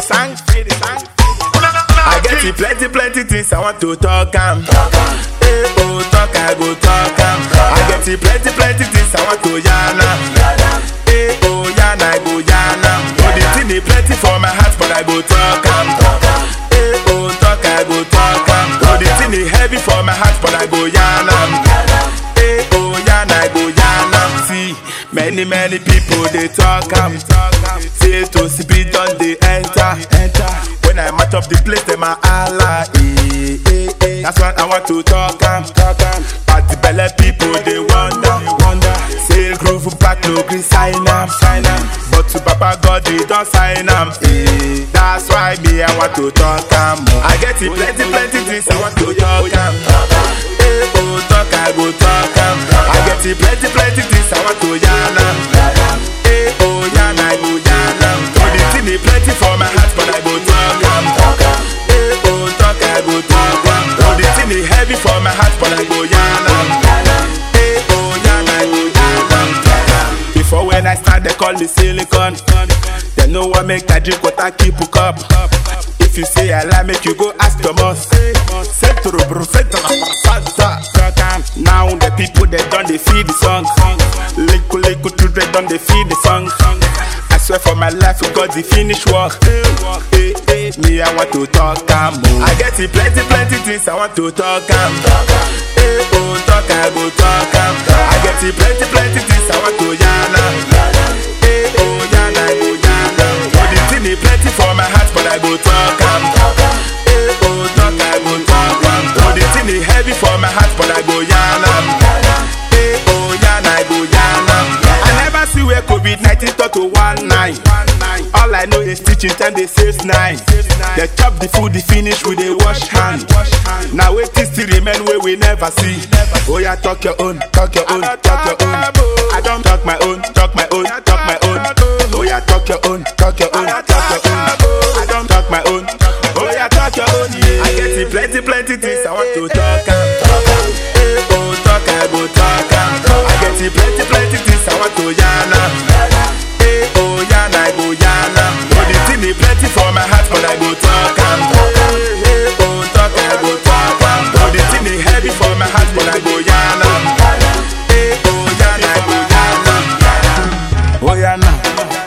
sang, feel the sang. I get it plenty, plenty things I want to talk am. Eh, oh, talk, I go talk am. I get it plenty, plenty things I want to yarn am. Eh, oh, yarn, I go yarn am. Oh, the thing is plenty for my heart, but I go talk am. Eh, oh, talk, I go talk am. Oh, the thing is heavy for my heart, but I go yarn am. Eh, oh, yarn, I go yarn am. See, many, many people they talk am. Say to speed on they enter. Enter. When I match up the place, them a Allah. Eh, eh, eh. That's what I want to talk am. Talk am. But the belly people they wonder. Wonder. Say groove back no green sign am. Sign am. But to Papa God they don't sign am. Eh. That's why me I want to talk am. I get it plenty plenty things I want to talk am. Eh, oh talk I go talk am. I get it plenty plenty things I want to yarn am. Eh, oh yarn I go yarn am. Oh the thing is plenty for my heart but I go talk am. Eh, oh talk I go talk am. Oh the thing is heavy for my heart but I go yarn am. Eh, oh yarn I go yarn am. Before when I start they call me silicon. They know what make I drink water keep hook up. If you say I lie, make you go ask Thomas. Centro, bro, centro, Santa. Now the people they done they feed the song. Little little children done they feed the song. I swear for my life, God the finish work. Eh, eh, me I want to talk am. oh. I get it plenty plenty things I want to talk am. Eh, oh talk I go talk am. I get it plenty plenty things I want to yarn am. Eh, oh yarn I go yarn am. Oh the thing is plenty for my heart, but I go talk am. Eh, oh talk I go talk am. Oh the thing is heavy for my heart, but I go yarn am. Eh, oh yarn I go yarn am. I never see where COVID 19 talk to one nine. All I know is teaching time they save nine. They chop the food, the finish with a wash hand. Now wait till still remain where we never see. Oh yeah, talk your own, talk your own, talk your own. I don't talk my own, talk my own, talk my own. Oh yeah, talk your own, talk your own, talk your own. I don't talk my own. Oh yeah, talk your own. Yeah. I get it plenty, plenty things I want to talk am. Eh, oh talk I go talk am. I get it plenty, plenty things I want to yarn am. Eh, oh yarn I go yarn am. Oh the thing is plenty for my heart, but I go talk am. Eh, oh talk I go talk am. Oh the thing is heavy for my heart, but I go yarn am. Eh, oh yarn I go yarn am. Oh yarn am.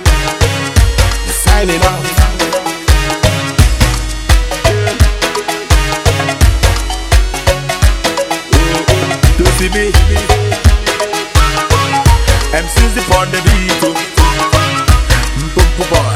Signing off. to see me. MC's upon the beat. oh. Boom, boom, boy.